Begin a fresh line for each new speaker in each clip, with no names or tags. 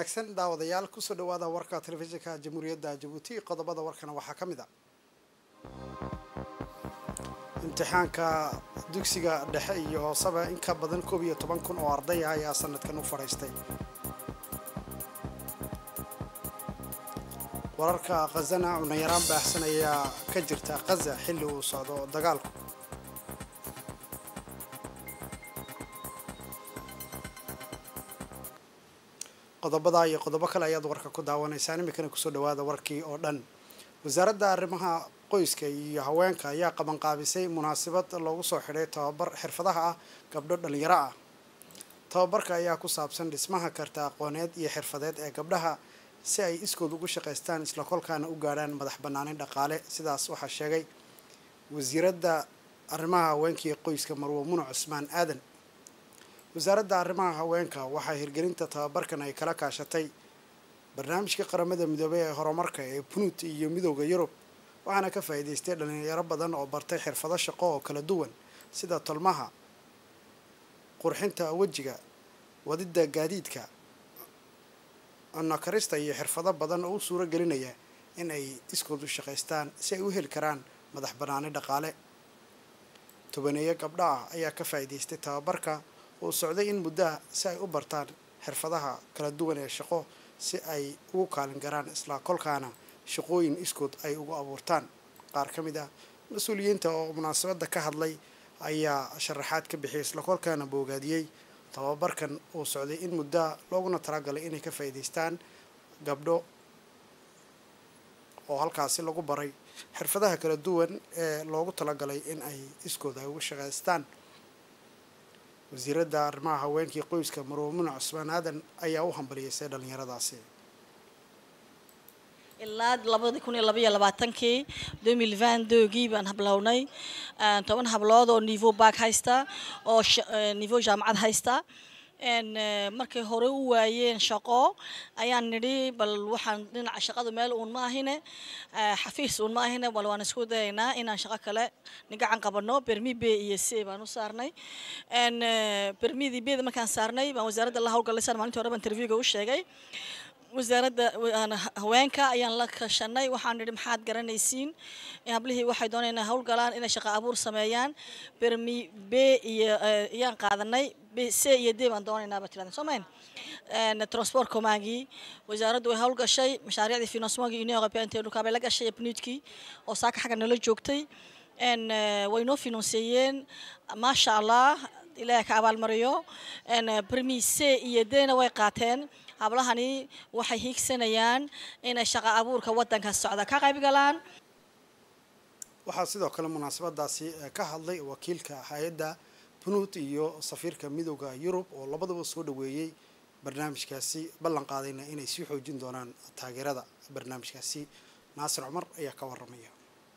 wanaagsan daawadayaal kusoo dhawaada warka telefishinka jamhuuriyadda jabuuti qodobada warkana waxaa ka mid a imtixaanka dugsiga dhexe iyo hooseba in ka badan koob iyo toban kun oo arday ah ayaa sanadkan u fadhiistay wararka khazana cunayaraan baahsan ayaa ka jirta khaza xilli uu socdo dagaalku qodobada iyo qodobo kale ayaad warka ku daawanaysaan iminkana kusoo dhawaada warkii oo dhan wasaaradda arrimaha qoyska iyo haweenka ayaa qabanqaabisay munaasabad loogu soo xidhay tababar xirfadaha ah gabdho dhalinyaro ah tababarka ayaa ku saabsan dhismaha karta aqooneed iyo xirfadeed ee gabdhaha si ay iskood ugu shaqaystaan isla kolkaana u gaadhaan madax bannaanin dhaqaale sidaas waxaa sheegay wasiiradda arrimaha haweenka iyo qoyska marwo muno cusmaan aadan wasaaradda arrimaha haweenka waxaa hirgelinta tababarkan ay kala kaashatay barnaamijka qaramada midoobey ee horumarka ee punt iyo midooda yurub waxaana ka faa'iidaystay dhalinyaro badan oo bartay xirfado shaqo oo kala duwan sida tolmaha qurxinta wejiga wadidda gaadiidka nakarista iyo xirfado badan oo u suuro gelinaya in ay iskood u shaqaystaan si ay u heli karaan madax bannaani dhaqaale tobaneeyo gabdho ah ayaa ka faa'iidaystay tababarka oo socday in muddaha si ay u bartaan xirfadaha kala duwan ee shaqo si ay ugu kaalin garaan isla kolkaana shaqooyin iskood ay ugu abuurtaan qaar ka mid ah mas-uuliyiinta oo munaasabadda ka hadlay ayaa sharaxaad ka bixiyay isla kolkaana boogaadiyey tababarkan uu socday in muddaha looguna talagalay inay ka faa'iidaystaan gabdho oo halkaasi lagu baray xirfadaha kala duwan ee loogu talagalay in ay iskood ay ugu shaqaystaan wasiiradda arrimaha haweenkii qoyska marwomuna cusmaan aadan ayaa u hambaliyeysay dhalinyaradaasi
ilaa labadii kun iyo labaiyo labaatankii domil vandogii baan hablownay toban hablood oo nivo back haysta oo nivo jaamacad haysta markay hore u waayeen shaqo ayaan nidhi bal waxaan dhinaca shaqada meel uun ma ahine xafiis uun ma ahine bal waan isku dayaynaa inaan shaqo kale nigacan qabano bermi b iyo c baan u saarnay bermidii bda markaan saarnay baan wasaaradda la hawlgalaysaan maalintii hore baan interviewga u sheegay wasaaradda haweenka ayaan la kashanay waxaan nidhi maxaad garanaysiin hablihii waxay doonayaan inay hawlgalaan inay shaqo abuur sameeyaan bermi b iyo ayaan qaadanay c iyo d baan doonaynaa baa tirahdeen soo mayn transport commandgii wasaaraddu way hawlgashay mashaariicdii financemagii union européenne dhulkaa bay la gashay pnudkii oo saaka xagga nala joogtay way noo financeeyeen maasha allah ilaahay ka abaalmariyo bermi c iyo d-na way qaateen hablahani waxay hiigsanayaan inay shaqo abuurka waddanka socda ka qayb galaan
waxaa sidoo kale munaasabadaasi ka hadlay wakiilka hay-adda punt iyo safiirka midooda yurub oo labadaba soo dhaweeyey barnaamijkaasi ballan qaadayna inay sii xoojin doonaan taageerada barnaamijkaasi naasir cumar ayaa ka waramaya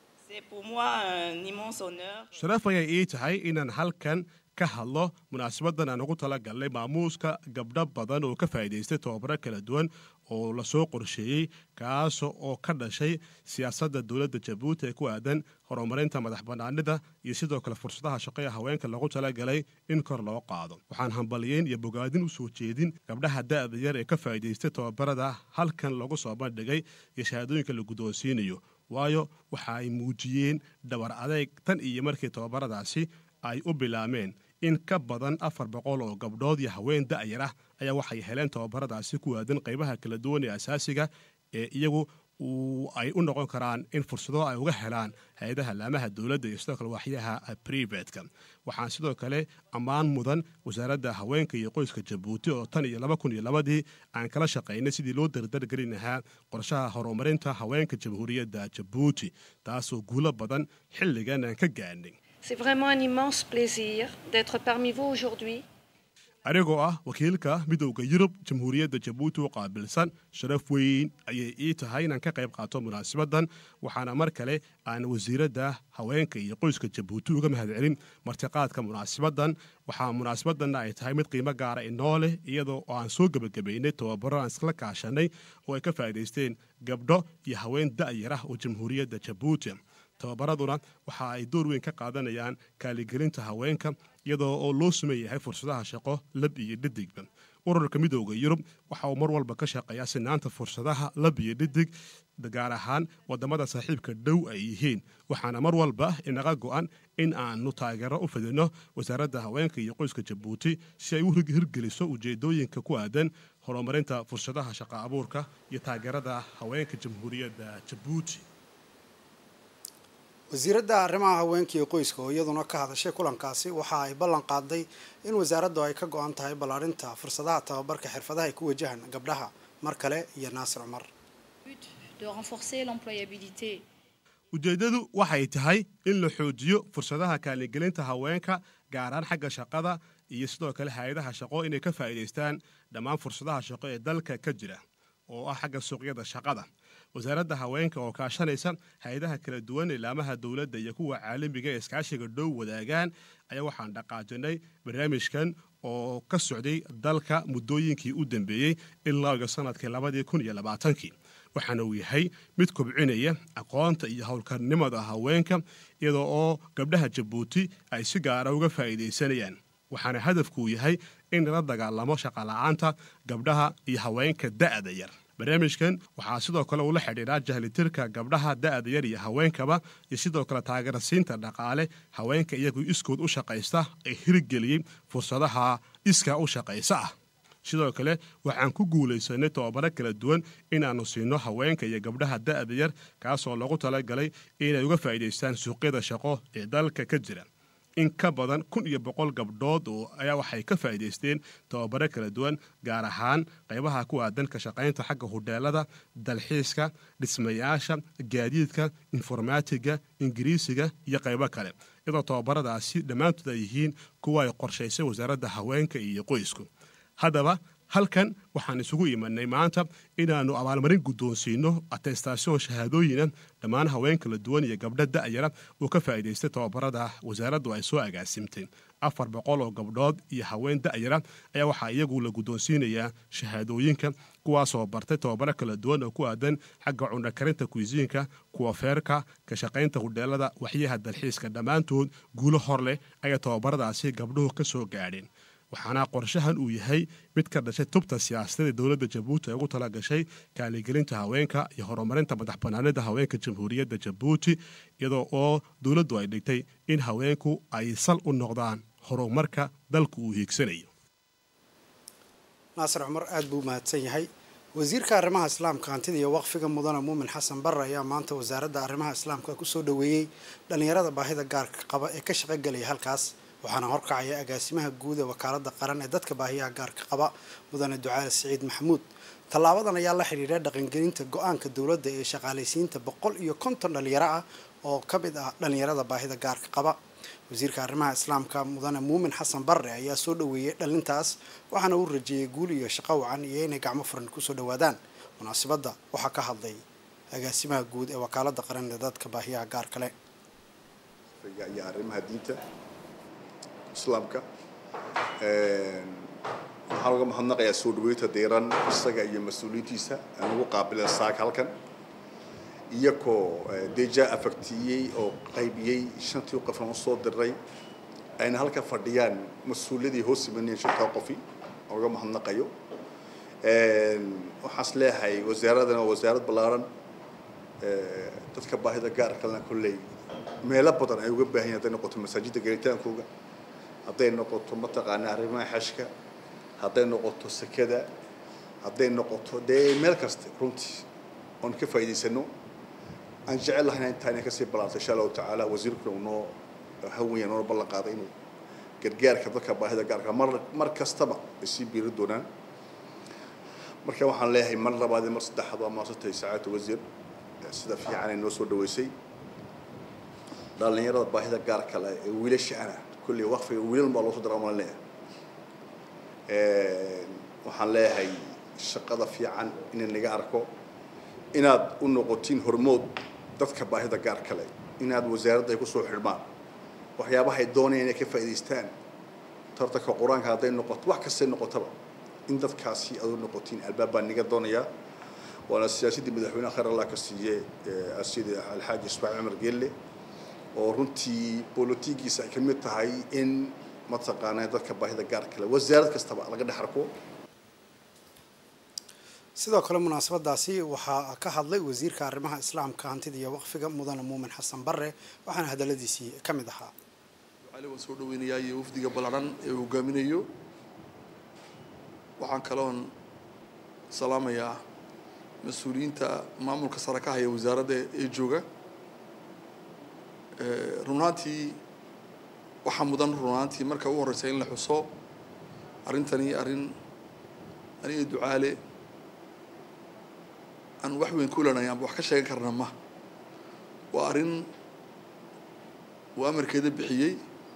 sharaf ayay ii tahay inaan halkan ka hadlo munaasabadan aan ugu tala galnay maamuuska gabdho badan oo ka faa'iidaystay tababaro kala duwan oo lasoo qorsheeyey kaas oo ka dhashay siyaasadda dowladda jabuuti ee ku aadan horumarinta madax bannaanida iyo sidoo kale fursadaha shaqo ee haweenka lagu talagalay in kor loo qaado waxaan hambaliyeyn iyo bogaadin u soo jeedin gabdhaha da'da yar ee ka faa'iidaystay tababarada halkan lagu soo bandhigay iyo shahaadooyinka la guddoonsiinayo waayo waxa ay muujiyeen dhabar adeeg tan iyo markii tababaradaasi ay u bilaameen in ka badan afar boqol oo gabdhood iyo haween da'yar ah ayaa waxay heleen tababaradaasi ku aadan qaybaha kala duwan ee asaasiga ee iyagu ay u noqon karaan in fursado ay uga helaan hay-adaha laamaha dowladda iyo sidoo kale waaxyaha privatka waxaan sidoo kale ammaan mudan wasaaradda haweenka iyo qoyska jabuuti oo tan iyo laba kun iyo labadii aan kala shaqaynay sidii loo dardargelin lahaa qorshaha horumarinta haweenka jamhuuriyadda jabuuti taasoo guulo badan xilligan aan ka gaadhnay
C'est vraiment un immense plaisir d'être parmi vous aujourd'hui.
anigoo ah wakiilka midowda yurub jamhuuriyadda jabuuti u qaabilsan sharaf weyn ayay ii tahay inaan ka qayb qaato munaasabadan waxaana mar kale aan wasiiradda haweenka iyo qoyska jabuuti uga mahadcelin martiqaadka munaasabadan waxaa munaasabadanna ay tahay mid qiimo gaara inoo leh iyadoo aan soo gebagabaynay tababaro aan iskala kaashanay oo ay ka faa'iidaysteen gabdho iyo haween da'yar ah oo jamhuuriyadda jabuuti tababaraduna waxa ay door weyn ka qaadanayaan kaaligelinta haweenka iyadoo oo loo suman yahay fursadaha shaqo lab iyo dhadigba ururka midooda yurub waxa uu mar walba ka shaqeeyaa sinaanta fursadaha labiyo dhidig gaar ahaan wadamada saaxiibka dhow ay yihiin waxaana mar walba inaga go-an in aanu taageero u fidino wasaaradda haweenka iyo qoyska jabuuti si ay u hirgeliso ujeedooyinka ku aadan horumarinta fursadaha shaqo abuurka iyo taageerada haweenka jamhuuriyadda jabuuti
wasiiradda arrimaha haweenka iyo qoyska oo iyaduna ka hadashay kulankaasi waxa ay ballan qaaday in wasaaraddu ay ka go-an tahay ballaarinta fursadaha tababarka xirfadaha ay ku wajahan gabdhaha mar kale iyo naasir cumar
de renforcer l'employabilité.
ujeeddadu waxay tahay in la xoojiyo fursadaha kaalingelinta haweenka gaaraan xagga shaqada iyo sidoo kale hay-adaha shaqo inay ka faa'iidaystaan dhammaan fursadaha shaqo ee dalka ka jira oo ah xagga suuqyada shaqada wasaaradda haweenka oo kaashanaysa hay-adaha kala duwan ilaamaha dowladda iyo kuwa caalamiga ee iskaashiga dhow wadaagaan ayaa waxaan dhaqaajinay barnaamijkan oo ka socday dalka muddooyinkii u dambeeyey ilaa iyo sanadkii labadii kun iyo labaatankii waxaana uu yahay mid kobcinaya aqoonta iyo howlkarnimada haweenka iyadoo oo gabdhaha jabuuti ay si gaara uga faa'iidaysanayaan waxaana hadafkuu yahay in lala dagaalamo shaqola'aanta gabdhaha iyo haweenka da'da yar barnaamijkan waxaa sidoo kale ula xidhiidhaa jahlitirka gabdhaha da'da yar iyo haweenkaba iyo sidoo kale taageerasiinta dhaqaale haweenka iyagu iskood u shaqaysta ee hirgeliyey fursadaha iska u shaqaysa ah sidoo kale waxaan ku guulaysanay tobabaro kala duwan inaannu siino haweenka iyo gabdhaha da'da yar kaasoo lagu talagalay inay uga faa'iidaystaan suuqyada shaqo ee dalka ka jira in ka badan kun iyo boqol gabdhood oo ayaa waxay ka faa'iidaysteen tababaro kala duwan gaar ahaan qaybaha ku aadan ka shaqaynta xagga hudheelada dalxiiska dhismayaasha gaadiidka informaatiga ingiriisiga iyo qaybo kale iyadoo tababaradaasi dhammaantood ay yihiin kuwa ay qorshaysay wasaaradda haweenka iyo qoysku haddaba halkan waxaan isugu imanay maanta inaannu abaalmarin guddoonsiino atestaasyon shahaadooyina dhammaan haween kala duwan iyo gabdho da'yara uu ka faa'iidaystay tababarada wasaaraddu ay soo agaasimtay afar boqol oo gabdhood iyo haween da'yara ayaa waxaa iyagu la guddoonsiinayaa shahaadooyinka kuwaasoo bartay tababaro kala duwan oo ku aadan xagga cunakarinta kuisiinka kuwa feerka ka shaqaynta hudheelada waxyaha dalxiiska dhammaantood guulo hor leh ayaa tababaradaasi gabdhuhu ka soo gaadheen waxaana qorshahan uu yahay mid ka dhashay tubta siyaasadee dowladda jabuuti ay ugu tala gashay kaaligelinta haweenka iyo horumarinta madax banaanida haweenka jamhuuriyadda jabuuti iyadoo oo dowladdu ay dhigtay in haweenku ay sal u noqdaan horumarka dalku uu hiigsanayo
naasir cumar aada buu mahadsan yahay wasiirka arrimaha islaamka hantida iyo waqfiga mudane muumin xasan barre ayaa maanta wasaaradda arrimaha islaamka kusoo dhoweeyey dhallinyarada baahida gaarka qaba ee ka shaqogelaya halkaas waxaana horkacaya agaasimaha guud ee wakaalada qaran ee dadka baahiyaha gaarka qaba mudane ducaale siciid maxamuud tallaabadan ayaa la xidhiidha dhaqangelinta go-aanka dowladda ee shaqaalaysiinta boqol iyo konton dhalinyaro ah oo ka mid ah dhalinyarada baahida gaarka qaba wasiirka arrimaha islaamka mudane muumin xasan barre ayaa soo dhoweeyey dhalintaas waxaana uu rajeeyey guul iyo shaqo wacan iyo inay gacmo furan kusoo dhowaadaan munaasabadda waxaa ka hadlay agaasimaha guud ee wakaalada qaran ee dadka baahiyaha gaarka leh
iyo arrimaha diinta islaamka waxaan uga mahadnaqayaa soo dhaweynta diiran isaga iyo mas-uuliyiintiisa aan ugu qaabileen saak halkan iyakoo deja afagtiyey oo qaybiyey shantii qofan usoo diray ayna halka fadhiyaan mas-uuliyadii hoos imanayeen shantaa qofi aan uga mahadnaqayo waxaas leeyahay wasaaraddan waa wasaarad ballaaran dadka baahida gaarkalena kolley meelo badan ay uga baahan yahin hadday noqoto masaajidda gelitaankooga hadday noqoto mataqaanaa arrimaha xashka hadday noqoto sekada hadday noqoto dee meel kasta runtii oon ka faa'iidaysano aan jecel lahayna intaa inay kasii ballaarto insha allahu tacaala wasiirkuna uu noo hawanya noona ballan qaaday inuu gargaarka dadka baahida gaarka mar mar kastaba ay sii biiri doonaan marka waxaan leeyahay mar labaad iyo mar saddexaad waa maasantay sacaadta wasiir sida fiican ay noo soo dhaweysay dhallinyarada baahida gaarka leh ee wiilasha ana kulley waqfiga wiilal baa loo soo dara maan leeyahay waxaan leeyahay shaqada fiican inay naga arko inaad u noqotiin hormood dadka baahida gaarka leh inaad wasaaradda ay kusoo xidhmaan waxyaabahay doonayaan inay ka faa'idaystaan tartanka qur-aanka hadday noqoto wax kastay noqotaba in dadkaasi aad u noqotiin albaab baan naga doonayaa waana siyaasaddii madaxweynaha khayr allah ka siiye asida alxaaji ismaaciil cumar geelle oo runtii bolotigiisa ay ka mid tahay in mataqaanaa dadka baahida gaarka leh wasaarad kastaba laga dhex arko
sidoo kale munaasabadaasi waxaa ka hadlay wasiirka arrimaha islaamka hantida iyo waqfiga mudane muumin xasan bare waxaana hadaladiisii ka mid ahaa
ducaale waan soo dhaweynayaa iyo wafdiga ballaran ee uu hogaaminayo waxaan kaloon salaamayaa mas-uuliyiinta maamulka sare ka haya wasaaradda ee jooga run ahaantii waxaa mudan run ahaantii marka ugu horreysa in la xuso arrintani arrin aniga ducaale aan wax weyn ku lanay amba wax ka sheegan karna ma waa arrin uu amarkeeda bixiyey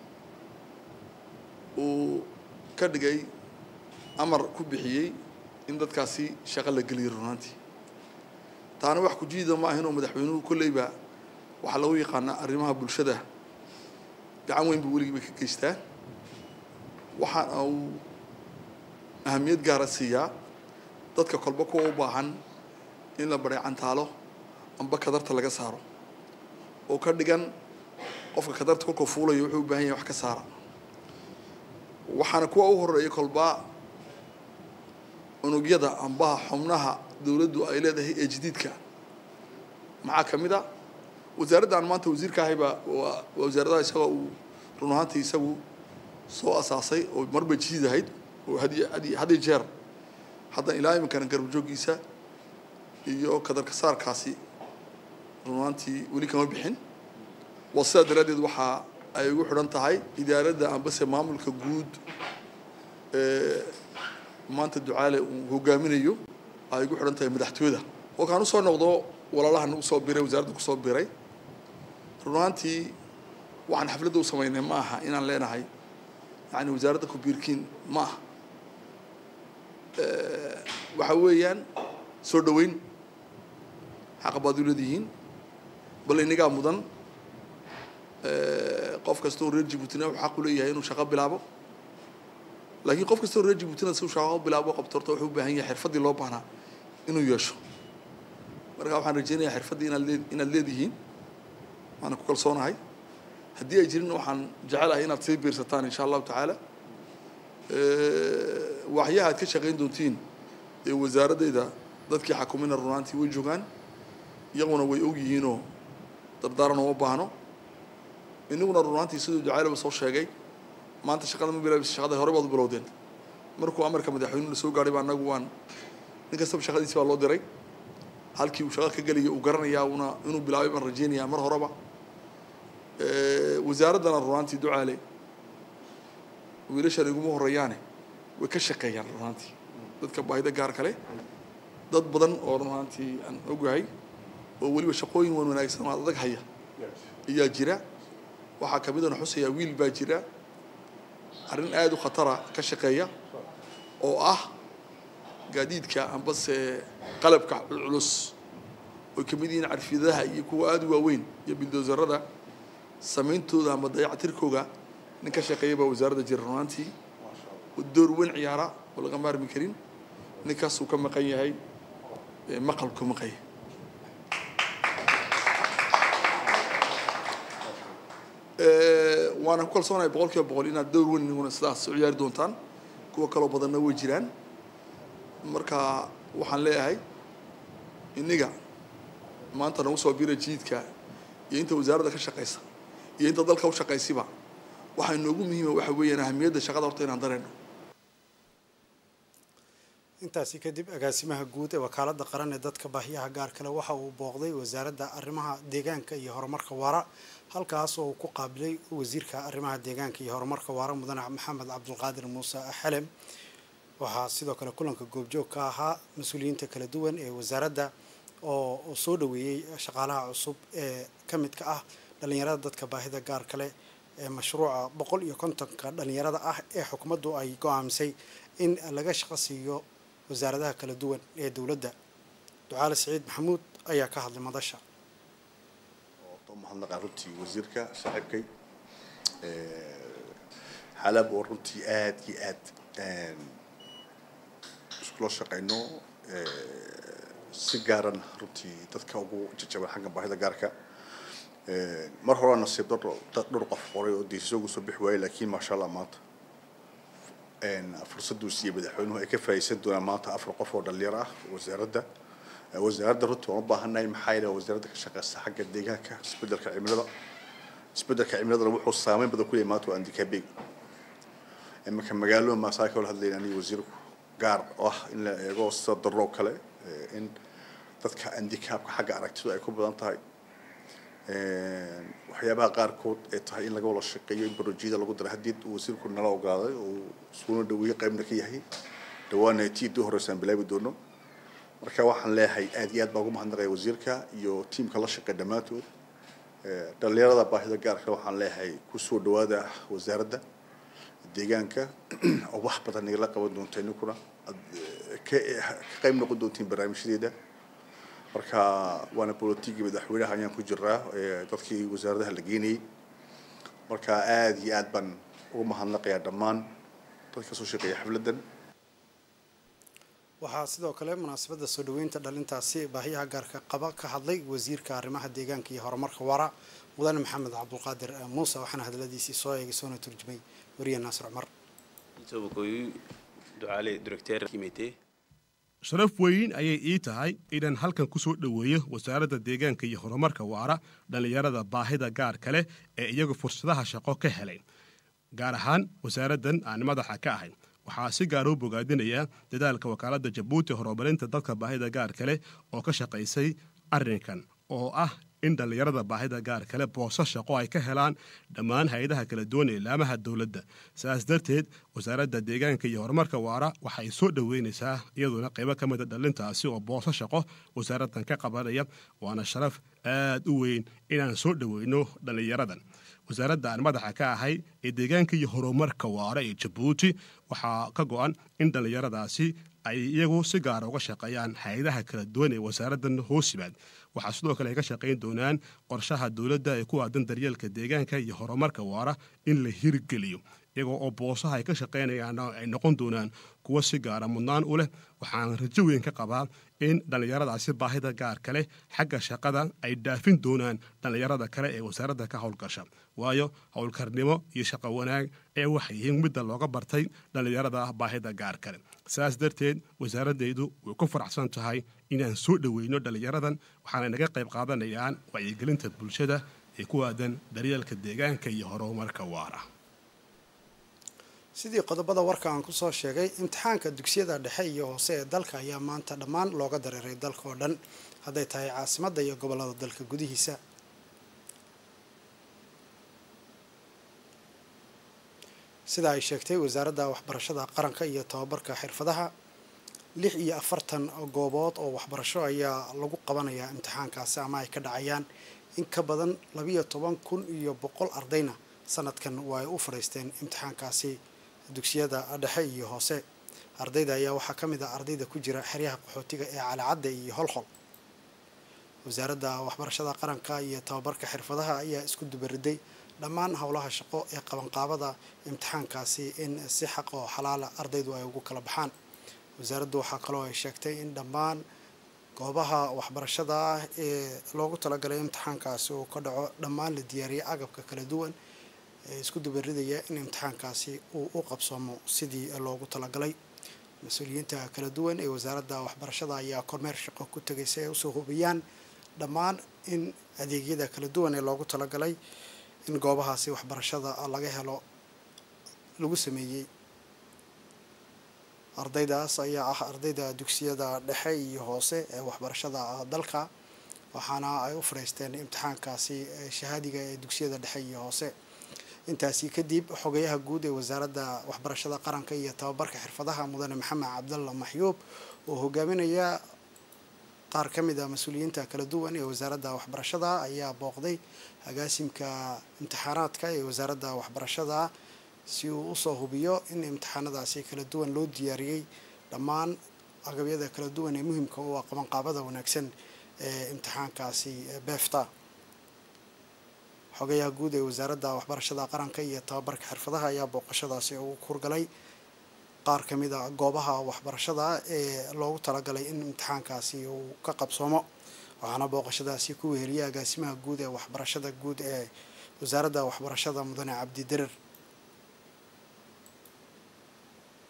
uu ka dhigay amar ku bixiyey in dadkaasi shaqo la geliyay runaantii taana wax kujiida ma ahin oo madaxweynuhu kolleyba waxaa lagu yaqaanaa arrimaha bulshada gacan weyn buu weligiiba ka geystaa waxaana uu ahamiyad gaara siiyaa dadka kolba kuwa u baahan in la baray cantaalo amba kadarta laga saaro oo ka dhigan qofka kadarta kolkuu fuulayo wuxuu u baahan yahay wax ka saara waxaana kuwa u horeeya kolba unugyada ambaha xubnaha dowladdu ay leedahay ee jadiidka maxaa ka mid a wasaaradda aan maanta wasiirka ahayba waa wasaaradaha isagoo uu run ahaantii isagu soo asaasay oo marba jadiid ahayd oo hadiy hadi hadiy jeer haddan ilaa iminkana garabjooggiisa iyo kadarka saarkaasi run ahaantii weli kama bixin waa sidaa daraaddeed waxaa ay ugu xidhan tahay idaaradda ambase maamulka guud ee maanta ducaale uu hogaaminayo ay ugu xidhan tahay madaxtooyada kolkaan usoo noqdo walaalaha nagu soo biray wasaaradda kusoo biray run ahaantii waxaan xafladda u samaynay ma aha inaan leenahay yani wasaaradda kubiirkiin ma aha waxa weeyaan soo dhaweyn xaqa baad u leedihiin bal inagaa mudan qof kastoo reer jibuutina wuxuu xaq u leeyahay inuu shaqo bilaabo laakiin qof kastoo reer jibuutina si uu shaqo bilaabo qabto horta wuxuu u baahan yahay xirfaddii loo baahnaa inuu yeesho marka waxaan rajeynayaa xirfaddii inaad lee inaad leedihiin waana ku kalsoonahay haddii ay jirin waxaan jecelahay inaad sii biirsataan insha allahu tacaala waxyaha aad ka shaqayn doontiin ee wasaaraddeeda dadkii xakumina runaantii way joogaan iyaguna way og yihiinoo dardaaran uma baahno inaguna runaantii siduu ducaalaba soo sheegay maanta shaqada ma bilaabisa shaqada hore baad u bilowdeen markuu amarka madaxweynuhu la soo gaadhay baa annagu waan nin kastaba shaqadiisi baa loo diray halkii uu shaqo ka gelaya uu garanayaa una inuu bilaabay baan rajeynayaa mar horeba wasaaraddana runaantii ducaale wiilashan iguma horeeyaane way ka shaqeeyaan runaantii dadka baahida gaar kale dad badan oo runaantii aan ogahay oo weliba shaqooyin wan wanaagsan oo adag haya ayaa jira waxaa ka midana xusayaa wiil baa jira arrin aada u khatara ka shaqeeya oo ah gaadiidka ambase qalabka culculus oy ka mid yihiin carfiyadaha iyo kuwa aada u waaweyn iyo bildoosarada samayntooda ama dayactirkooga nin ka shaqeeya baa wasaaradda jira runaantii oo door weyn ciyaara oo laga maarmi karin ninkaasuu ka maqan yahay maqalku ka maqan yahay waana ku kalsoonahay boqol kiiba boqol inaad dowr weyn iniguna sidaas u ciyaari doontaan kuwa kaloo badanna way jiraan marka waxaan leeyahay iniga maanta nagu soo bira jiidka iyo inta wasaaradda ka shaqaysa iyo inta dalka u shaqaysiba waxaa inoogu muhiima waxa weeyaan ahamiyadda shaqada horta inaan dareenno
intaasi kadib agaasimaha guud ee wakaaladda qaran ee dadka baahiyaha gaar kale waxa uu booqday wasaaradda arrimaha deegaanka iyo horumarka waara halkaas oo uu ku qaabilay wasiirka arrimaha deegaanka iyo horumarka waara mudane maxamed cabdulqaadir muuse xelem waxaa sidoo kale kulanka goobjoog ka ahaa mas-uuliyiinta kala duwan ee wasaaradda oo soo dhaweeyey shaqaalaha cusub ee ka midka ah dhalinyarada dadka baahida gaar kale ee mashruuca boqol iyo kontonka dhalinyarada ah ee xukuumaddu ay go-aamisay in laga shaqo siiyo wasaaradaha kala duwan ee dowladda ducaale siciid maxamuud ayaa ka hadlay madasha
mahadnaqaa runtii wasiirka saaxiibkay xalab oo runtii aad iyo aad iskula shaqayno si gaaran runtii dadka ugu jajaban xagga baahida gaarka mar hore nasiib dad dhowr qof qoray oo diisisoogu soo bixi waayey laakiin maasha allah maanta fursaduu siiyey madaxweynuhu ay ka faa'iideysan doonaan maanta afar qof oo dhalinyaro ah wasaaradda wasaaradda runtii waan u baahannahay maxaa yeele wasaaradda ka shaqeysa xagga deegaanka isbeddelka cimilada isbeddelka cimiladana wuxuu saameyn badan ku yahay maanta waa andikaabeeg iminka magaalada maasaa ka wada hadlayna aniga wasiirku gaar oo ah in la eego sida daroo kale in dadka andikaabka xagga aragtidu ay ku badan tahay waxyaabaha qaarkood ee tahay in laga wada shaqeeyo in barojiyada lagu dara haddii uu wasiirku nala ogaaday oo iskuuna dhaweeye qaybna ka yahay dhawaana tiidii horeysaan bilaabi doono marka waxaan leeyahay aad iyo aad baa ugu mahadnaqaya wasiirka iyo tiimka la shaqeeya dhammaantood dhalinyarada baahida gaarka waxaan leeyahay kusoo dhawaada wasaaradda deegaanka oo wax badan nagala qaban doonta ininkuna ka qayb noqon doontiin barnaamijyadeeda marka waana bolotigii madaxweynaha ayaan ku jiraa dadkii wasaaradaha la geenayay marka aad iyo aad baan ugu mahadnaqayaa dhammaan dadka soo shaqeeya xafladdan
waxaa sidoo kale munaasabadda soo dhaweynta dhalintaasi baahiyaha gaarka qaba ka hadlay wasiirka arrimaha deegaanka iyo horumarka waara mudane maxamed cabdulqaadir muuse waxaana hadaladiisii soo eegay soona turjumay wariye naasir cumar
sharaf weyn ayay ii tahay inaan halkan ku soo dhoweeyo wasaaradda deegaanka iyo horumarka waara dhallinyarada baahida gaarka leh ee iyagu fursadaha shaqo ka helay gaar ahaan wasaaraddan aan madaxa ka ahay waxaa si gaar u bogaadinayaa dadaalka wakaaladda jabuuti horumarinta dadka baahida gaarka leh oo ka shaqaysay arrinkan oo ah in dhallinyarada baahida gaar kale booso shaqo ay ka helaan dhammaan hay-adaha kala duwan ee ilaamaha dowladda saas darteed wasaaradda deegaanka iyo horumarka waara waxay soo dhoweynaysaa iyaduna qaybo ka mida dhalintaasi oo booso shaqo wasaaraddan ka qabanaya waana sharaf aad u weyn inaan soo dhoweyno dhallinyaradan wasaaradda aan madaxa ka ahay ee deegaanka iyo horumarka waara ee jabuuti waxaa ka go-an in dhallinyaradaasi ay iyagu si gaara uga shaqeeyaan hay-adaha kala duwan ee wasaaraddan hoos yimaad waxaa sidoo kale ay ka shaqayn doonaan qorshaha dowladda ee ku aadan daryeelka deegaanka iyo horumarka waara in la hirgeliyo iyagoo oo boosaha ay ka shaqaynayaan ay noqon doonaan kuwo si gaara mudnaan u leh waxaan rajo weyn ka qabaa in dhallinyaradaasi baahida gaarka leh xagga shaqada ay dhaafin doonaan dhallinyarada kale ee wasaaradda ka howlgasha waayo howlkarnimo iyo shaqo wanaag ee waxay yihiin midda looga bartay dhallinyarada baahida gaar kale saas darteed wasaaraddeedu way ku faraxsan tahay inaan soo dhoweyno dhallinyaradan waxaana naga qayb qaadanayaan wacyigelinta bulshada ee ku aadan daryeelka deegaanka iyo horumarka waara
sidii qodobada warka aan kusoo sheegay imtixaanka dugsiyada dhexe iyo hoose ee dalka ayaa maanta dhammaan looga dareeray dalka oo dhan hadday tahay caasimadda iyo gobollada dalka gudihiisa sida ay sheegtay wasaaradda waxbarashada qaranka iyo tababarka xirfadaha lix iyo afartan goobood oo waxbarasho ayaa lagu qabanayaa imtixaankaasi ama ay ka dhacayaan in ka badan labiyo toban kun iyo boqol ardayna sanadkan waa ay u fadhiisteen imtixaankaasi dugsiyada dhexe iyo hoose ardayda ayaa waxaa ka mid ah ardayda ku jira xeryaha qaxootiga ee calicadda iyo holhol wasaaradda waxbarashada qaranka iyo tababarka xirfadaha ayaa isku dubariday dhammaan howlaha shaqo ee qabanqaabada imtixaankaasi in si xaq oo xalaala ardaydu ay ugu kala baxaan wasaaraddu waxaa kaloo ay sheegtay in dhammaan goobaha waxbarashada ah ee loogu talagalay imtixaankaasi uu ka dhaco dhammaan la diyaariyay agabka kala duwan ee isku dubaridaya in imtixaankaasi uu u qabsoomo sidii loogu talagalay mas-uuliyiinta kala duwan ee wasaaradda waxbarashada ayaa kormeer shaqo ku tegay si ay usoo hubiyaan dhammaan in adeegyada kala duwan ee loogu talagalay in goobahaasi waxbarashada laga helo lagu sameeyey ardaydaas ayaa ah ardayda dugsiyada dhexe iyo hoose ee waxbarashada dalka waxaana ay u fadhiisteen imtixaankaasi shahaadiga ee dugsiyada dhexe iyo hoose intaasi kadib xogayaha guud ee wasaaradda waxbarashada qaranka iyo tababarka xirfadaha mudane maxamed cabdalla maxyuub oo hogaaminaya qaar ka mid a mas-uuliyiinta kala duwan ee wasaaradda waxbarashada ayaa booqday agaasimka imtixaanaadka ee wasaaradda waxbarashada si uu usoo hubiyo in imtixaanadaasi kala duwan loo diyaariyey dhammaan agabyada kala duwan ee muhimka u ah qabanqaabada wanaagsan ee imtixaankaasi beefta xogayaha guud ee wasaaradda waxbarashada qaranka iyo tababarka xirfadaha ayaa booqashadaasi ugu kurgalay qaar ka mid a goobaha waxbarashada ee loogu talagalay in imtixaankaasi uu ka qabsoomo waxaana booqashadaasi ku weheliyay agaasimaha guud ee waxbarashada guud ee wasaaradda waxbarashada mudane cabdi derer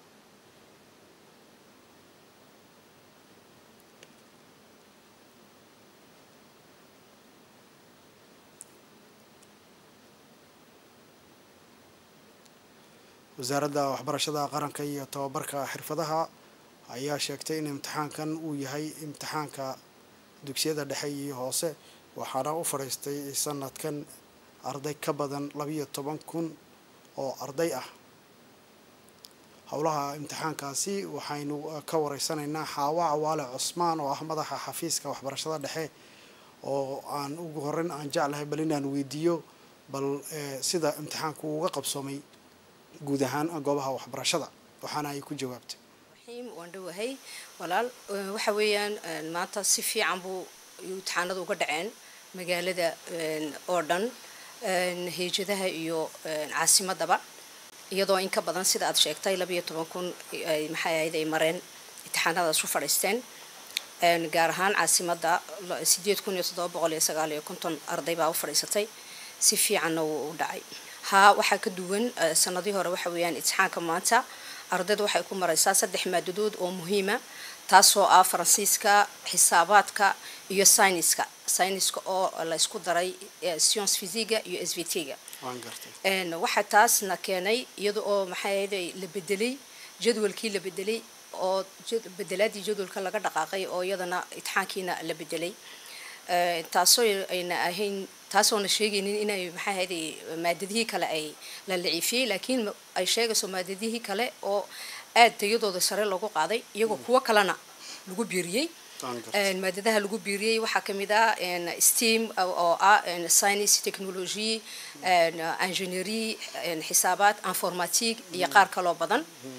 wasaaradda waxbarashada qaranka iyo tababarka xirfadaha ayaa sheegtay in imtixaankan uu yahay imtixaanka dugsiyada dhexe iyo hoose waxaana u fadhiistay sanadkan arday ka badan labiyo toban kun oo arday ah howlaha imtixaankaasi waxaynu ka wareysanaynaa xaawa cawaale cusmaan oo ah madaxa xafiiska waxbarashada dhexe oo aan ugu horeyn aan jeclahay bal inaan weydiiyo bal sida imtixaanku uga qabsoomay guud ahaan goobaha waxbarashada waxaana ay ku jawaabtay
waan dhowahay walaal waxa weeyaan maanta si fiican buu imtixaanada uga dhaceen magaalada oo dhan heejadaha iyo caasimadaba iyadoo in ka badan sida aad sheegtay labiyo toban kun maxay ahayd ay mareen imtixaanadaas u fadhiisteen gaar ahaan caasimada sideed kun iyo toddoba boqol iyo sagaal iyo konton arday baa u fadhiisatay si fiicanna wuu u dhacay haa waxaa ka duwan sanadii hore waxa weeyaan imtixaanka maanta ardayda waxay ku maraysaa saddex maadadood oo muhiima taasoo ah faransiiska xisaabaadka iyo syniska syniska oo la isku daray science physiga iyo s v t-ga waxaa taasna keenay iyada oo maxay ahayd la bedelay jadwalkii la bedelay oo bedelaadii jadwalka laga dhaqaaqay oo iyadana itixaankiina la bedelay taasoo ayna ahayn taasoona sheegaynin inay maxay ahayd maadadihii kale ay la laciifiyey laakiin ay sheegayso maadadihii kale oo aad tayadooda sare loogu qaaday iyagoo kuwo kalena lagu biiriyey maadadaha lagu biiriyey waxaa kamid ah steam oo ah science technology engineery xisaabaad informatique iyo qaar kaloo badan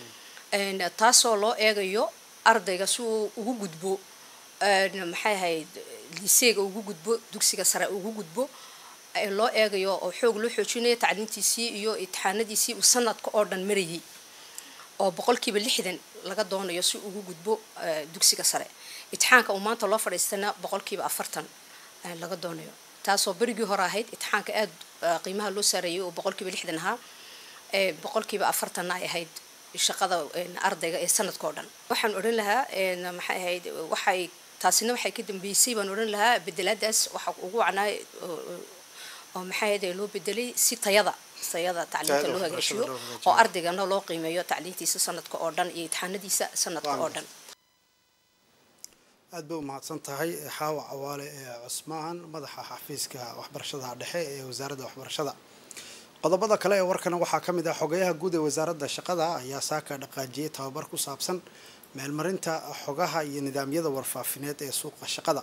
taasoo loo eegayo ardayga si uu ugu gudbo maxay ahayd liseega ugu gudbo dugsiga sare ugu gudbo loo eegayo oo xoog loo xoojinayo tacliintiisii iyo imtixaanadiisii uu sanadka oo dhan marayay oo boqolkiiba lixdan laga doonayo si ugu gudbo dugsiga sare imtixaanka uu maanta loo fadhiistana boqolkiiba afartan laga doonayo taasoo berigii hore ahayd imtixaanka aad qiimaha loo saareeyay oo boqolkiiba lixdan ahaa boqolkiiba afartanna ay ahayd shaqada ardayga ee sanadka oo dhan waxaan odhan lahaa maxay ahayd waxay taasina waxay ka dambeysay baan odhan lahaa bedelaadaas waxa ugu wacnaa oo maxay ahayd loo bedelay si tayada tayada tacliinta loo hagaajiyo oo ardaygana loo qiimeeyo tacliintiisa sanadka oo dhan iyo imtixaanadiisa sanadka oo dhan
aad bay u mahadsan tahay xaawa cawaale ee cusmaan madaxa xafiiska waxbarashada dhexe ee wasaaradda waxbarashada qodobada kale ee warkana waxaa ka mid ah xogayaha guud ee wasaaradda shaqada ayaa saaka dhaqaajiyey tababar ku saabsan meelmarinta xogaha iyo nidaamyada warfaafineed ee suuqa shaqada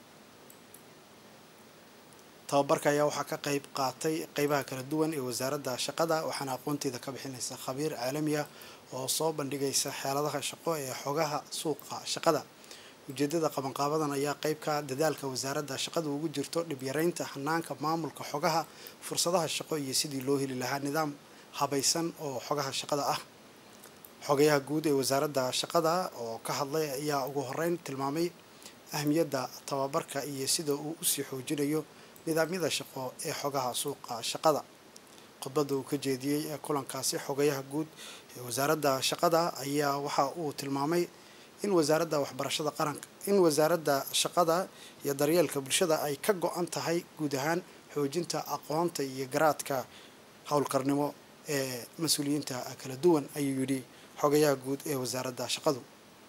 tababarka ayaa waxaa ka qayb qaatay qeybaha kala duwan ee wasaaradda shaqada waxaana aqoonteeda ka bixinaysa khabiir caalami ah oo soo bandhigaysa xeeladaha shaqo ee xogaha suuqa shaqada ujeedada qabanqaabadan ayaa qeybka dadaalka wasaaradda shaqada ugu jirto dhibyaraynta hanaanka maamulka xogaha fursadaha shaqo iyo sidii loo heli lahaa nidaam habaysan oo xogaha shaqada ah xogayaha guud ee wasaaradda shaqada oo ka hadlay ayaa ugu horeyn tilmaamay ahmiyadda tababarka iyo sida uu usii xoojinayo nidaamyada shaqo ee xogaha suuqa shaqada khudbadda uu ka jeediyey ee kulankaasi xogayaha guud ee wasaaradda shaqada ayaa waxa uu tilmaamay in wasaaradda waxbarashada qaranka in wasaaradda shaqada iyo daryeelka bulshada ay ka go-an tahay guud ahaan xoojinta aqoonta iyo garaadka howlkarnimo ee mas-uuliyiinta kala duwan ayuu yidhi xogayaha guud ee wasaaradda shaqadu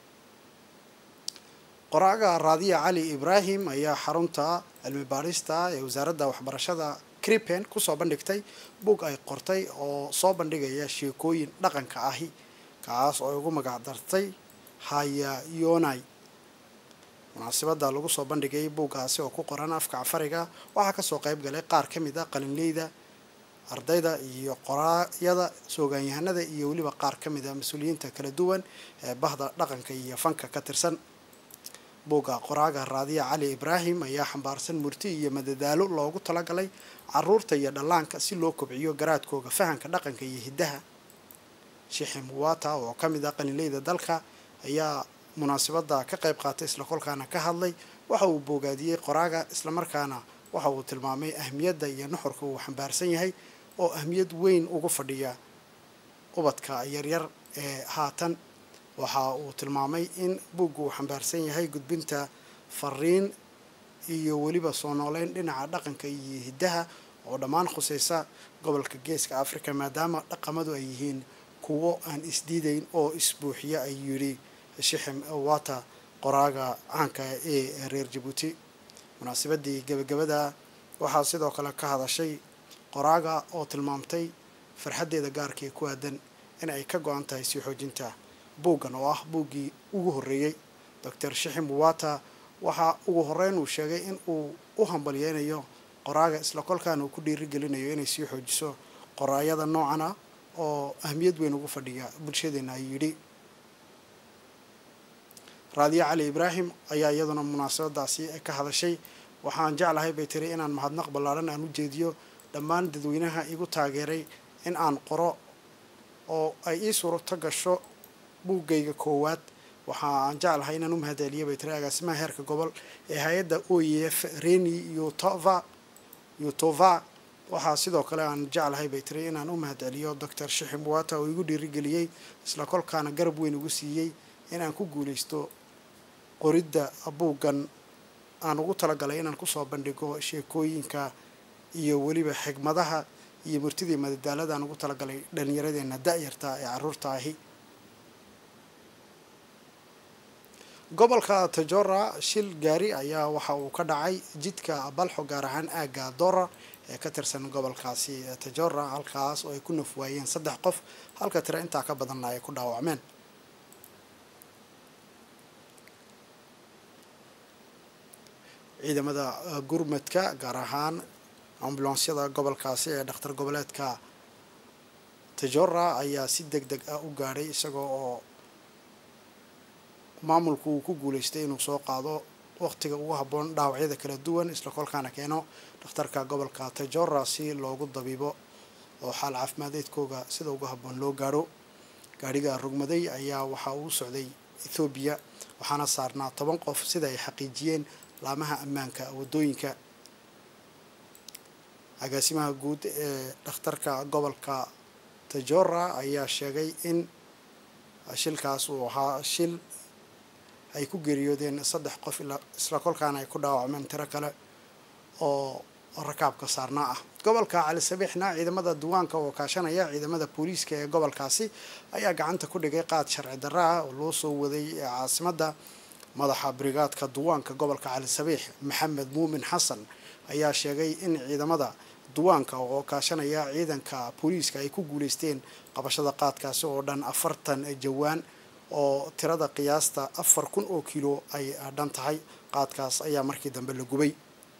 qoraaga raadiya cali ibraahim ayaa xarunta cilmi baadhista ee wasaaradda waxbarashada cripen kusoo bandhigtay bug ay qortay oo soo bandhigaya sheekooyin dhaqanka ahi kaas oo ay ugu magac dartay haya yonai munaasabada lagu soo bandhigay buuggaasi oo ku qoran afka cafariga waxaa kasoo qayb galay qaar ka mid a qalinleyda ardayda iyo qoraayada soogaanyahanada iyo weliba qaar ka mid a mas-uuliyiinta kala duwan ee bahda dhaqanka iyo fanka ka tirsan buugga qoraaga raadiya cali ibraahim ayaa xambaarsan murti iyo madadaalo loogu talagalay caruurta iyo dhallaanka si loo kobciyo garaadkooga fahanka dhaqanka iyo hiddaha sheekhi muwata oo ka mid ah qalinleyda dalka ayaa munaasabada ka qayb qaatay isla kolkaana ka hadlay waxa uu boogaadiyey qoraaga islamarkaana waxa uu tilmaamay ahmiyadda iyo nuxurka uu xambaarsan yahay oo ahmiyad weyn ugu fadhiya ubadka yaryar ee haatan waxa uu tilmaamay in buugga uu xambaarsan yahay gudbinta fariin iyo weliba soo nooleyn dhinaca dhaqanka iyo hiddaha oo dhammaan khuseysa gobolka geeska africa maadaama dhaqamadu ay yihiin kuwo aan isdiidayn oo isbuuxiya ayuu yidhi shixim wata qoraaga caanka ee reer jabuuti munaasabadii gebagabada waxaa sidoo kale ka hadashay qoraaga oo tilmaamtay farxaddeeda gaarka ee ku aadan in ay ka go-an tahay sii xoojinta buuggan oo ah buuggii ugu horreeyey doctor shixim wata waxaa ugu horreyn uu sheegay in uu u hambalyeynayo qoraaga isla kolkaana uu ku dhiirigelinayo inay sii xoojiso qoraayada noocan ah oo ahmiyad weyn ugu fadhiya bulshadeena ayuu yidhi raadiyo cali ibraahim ayaa iyaduna munaasabadaasi ka hadashay waxaan jeclahay bay tiri inaan mahadnaq ballaaran aan u jeediyo dhammaan dadweynaha igu taageeray in aan qoro oo ay ii suurto gasho buuggayga koowaad waxa aan jeclahay inaan u mahadceliyo bay tiri agaasimaha heerka gobol ee hay-adda o e f reni yutova yutova waxaa sidoo kale aan jeclahay bay tiri inaan u mahadceliyo doctor shixim wata oo igu dhiirigeliyey isla kolkaana garab weyn ugu siiyey in aan ku guuleysto qoridda buuggan aan ugu talagalay inaan kusoo bandhigo sheekooyinka iyo weliba xigmadaha iyo murtidii madadaalada aan ugu talagalay dhallinyaradeena da-yarta ee caruurta ahi gobolka tajora shil gaari ayaa waxa uu ka dhacay jidka balxo gaar ahaan aagga dora ee ka tirsan gobolkaasi tajora halkaas oo ay ku nafwaayeen saddex qof halka tira intaa ka badanna ay ku dhaawacmeen ciidamada gurmadka gaar ahaan ambulansyada gobolkaasi ee dhakhtar goboleedka tajora ayaa si deg deg ah u gaadhay isagoo oo maamulku uu ku guuleystay inuu soo qaado waqtiga ugu habboon dhaawacyada kala duwan isla kolkaana keeno dhakhtarka gobolka tajora si loogu dabiibo oo xaal caafimadeedkooga sida ugu habboon loo gaadho gaadhiga rogmaday ayaa waxa uu socday ethoobiya waxaana saarnaa toban qof sida ay xaqiijiyeen laamaha ammaanka waddooyinka agaasimaha guud ee dhakhtarka gobolka tajora ayaa sheegay in shilkaas uu ahaa shil ay ku geeriyoodeen saddex qof isla kolkaana ay ku dhaawacmeen tiro kale oo rakaabka saarnaa ah gobolka cali sabiixna ciidamada duwaanka oo kaashanaya ciidamada booliiska ee gobolkaasi ayaa gacanta ku dhigay qaad sharci darra ah oo loo soo waday caasimadda madaxa brigaadka duwaanka gobolka cali sabiix maxamed muumin xasan ayaa sheegay in ciidamada duwaanka oo kaashanaya ciidanka booliiska ay ku guuleysteen qabashada qaadkaasi oo dhan afartan jawaan oo tirada qiyaasta afar kun oo kilo ay dhan tahay qaadkaas ayaa markii dambe la gubay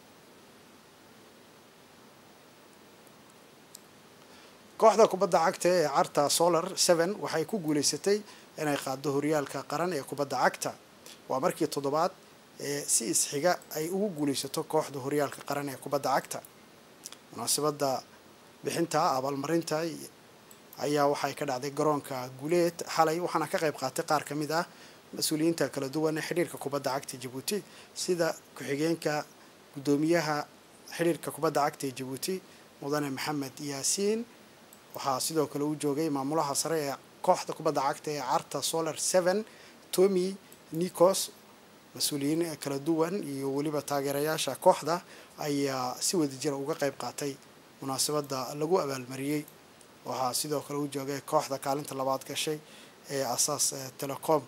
kooxda kubadda cagta ee carta solar seven waxay ku guuleysatay inay qaado horyaalka qaran ee kubadda cagta waa markii toddobaad ee si isxiga ay ugu guuleysato kooxda horyaalka qaran ee kubadda cagta munaasabadda bixinta abaalmarinta ayaa waxay ka dhacday garoonka guuleed xalay waxaana ka qayb qaatay qaar ka mid ah mas-uuliyiinta kala duwan ee xidhiirka kubadda cagta jabuuti sida ku-xigeenka guddoomiyaha xidhiirka kubadda cagta ee jabuuti mudane maxamed yaasiin waxaa sidoo kale uu joogay maamulaha sare ee kooxda kubadda cagta ee carta solar seven tomy nicos mas-uuliyiin kala duwan iyo weliba taageerayaasha kooxda ayaa si wadajira uga qayb qaatay munaasabadda lagu abaalmariyey waxaa sidoo kale u joogay kooxda kaalinta labaad gashay ee asaas telecom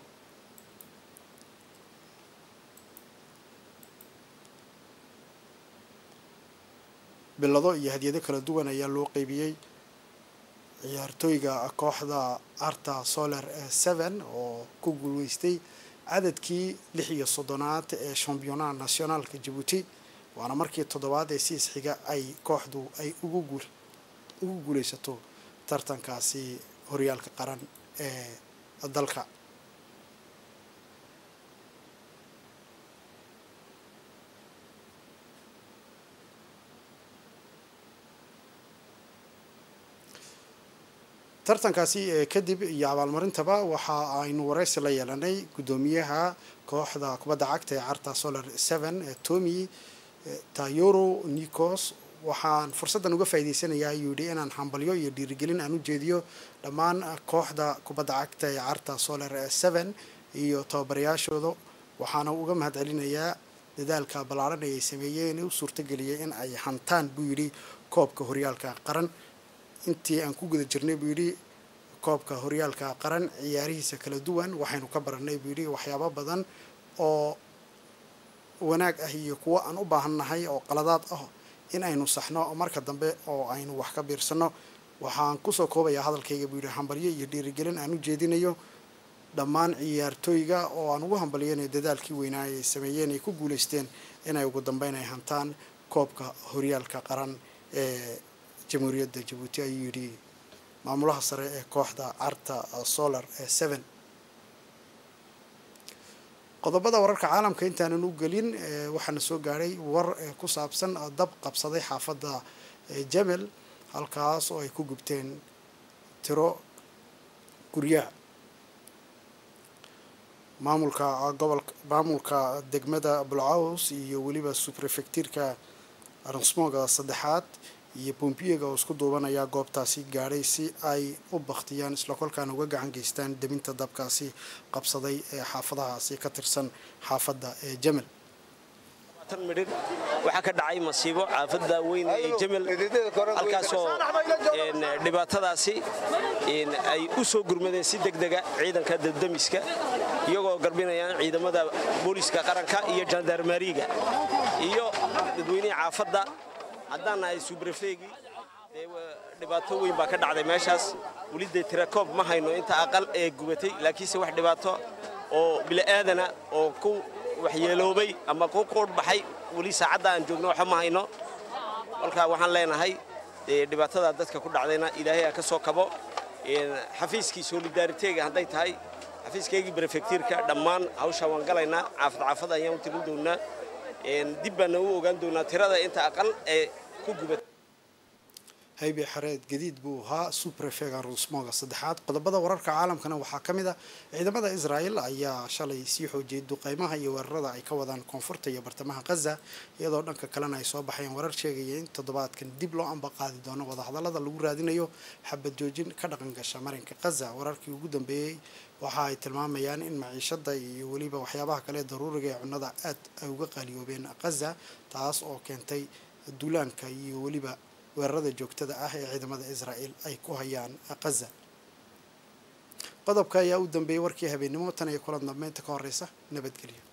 bilado iyo hadyado kala duwan ayaa loo qeybiyey ciyaartooyga kooxda arta solar seven oo ku guuleystay cadadkii lix iyo soddonaad ee championnat nationaalka jabuuti waana markii toddobaad ee siis xiga ay kooxdu ay ugu guul ugu guuleysato tartankaasi horyaalka qaran ee dalka tartankaasi kadib iyo abaalmarintaba waxa aynu wareysi la yeelanay guddoomiyaha kooxda kubadda cagta ee carta solar seven tomy tayoro nicos waxaan fursaddan uga faa'iideysanayaa ayuu yidhi inaan hambalyo iyo dhiirigelin aan u jeediyo dhammaan kooxda kubadda cagta ee carta solar seven iyo tababarayaashooda waxaana uga mahad celinayaa dadaalka ballaaran ee ay sameeyeen u suurtageliyay in ay hantaan buu yidhi koobka horyaalka qaran intii aan ku guda jirnay buu yidhi koobka horyaalka qaran ciyaarihiisa kala duwan waxaynu ka baranay buu yidhi waxyaabo badan oo wanaag ah iyo kuwo aan u baahannahay oo qaladaad ah in aynu saxno marka dambe oo aynu wax ka biirsano waxaan kusoo koobayaa hadalkayga buu yidhi hambalyo iyo dhiirigelin aan u jeedinayo dhammaan ciyaartooyga oo aan ugu hambalyanayo dadaalkii weynaa ay sameeyeen ay ku guulaysteen inay ugu dambeyn ay hantaan koobka horyaalka qaran ee jamhuuriyadda jabuuti ayuu yidhi maamulaha sare ee kooxda carta solar ee seven qodobada wararka caalamka intaanan u gelin waxaana soo gaadhay war ku saabsan dab qabsaday xaafadda jamel halkaas oo ay ku gubteen tiro guryaha maamulka gobolka maamulka degmada bulcaws iyo weliba suprefectiirka ransmoga saddexaad iyo bombiyega oo isku duubanaya goobtaasi gaadhay si ay u baktiyaan isla kolkaana uga gacan geystaan deminta dabkaasi qabsaday ee xaafadahaasi ka tirsan xaafadda ee jamel
midhir waxaa ka dhacay masiibo xaafadda weyn ee jamel halkaasoo dhibaatadaasi ay u soo gurmadeen si degdega ciidanka dabdamiska iyagoo garbinayaan ciidamada booliska qaranka iyo jandarmariga iyo dadweynihii xaafadda haddaan nahay subrefeegii dhibaato weyn baa ka dhacday meeshaas weli dee tirakoob ma hayno inta aqal ee gubatay laakiinse wax dhibaato oo bili'aadana oo ku waxyeeloobay ama ku quudh baxay weli saacadda aan joogno waxa ma hayno kolkaa waxaan leenahay dhibaatada dadka ku dhacdayna ilaahay ha ka soo kabo xafiiskii solidaariteega hadday tahay xafiiskaygii brefektiirka dhammaan hawshaa waan galaynaa caafad caafad ayaan u tirin doonaa dib baana u ogaan doonaa tirada inta aqal ee ku gubat
haybe xareed gadiid buu ahaa suprefega rusmoga saddexaad qodobada wararka caalamkana waxaa ka mid a ciidamada israel ayaa shalay sii xoojiyay duqeymaha iyo weerarada ay ka wadaan koonfurta iyo bartamaha khaza iyadoo dhanka kalena ay soo baxayeen warar sheegaya in toddobaadkan dib loo ambaqaadi doono wadahadalada lagu raadinayo xabad joojin ka dhaqan gasha marinka khaza wararkii ugu dambeeyey waxa ay tilmaamayaan in maciishada iyo weliba waxyaabaha kale daruuriga ee cunnada aad ay uga qaaliyoobeen khaza taas oo keentay duulaanka iyo weliba weerarada joogtada ah ee ciidamada israel ay ku hayaan khaza qodobka ayaa u dambeeyey warkii habeennimo tan iyo kulan dambeynta ka horeysa nabadgelyo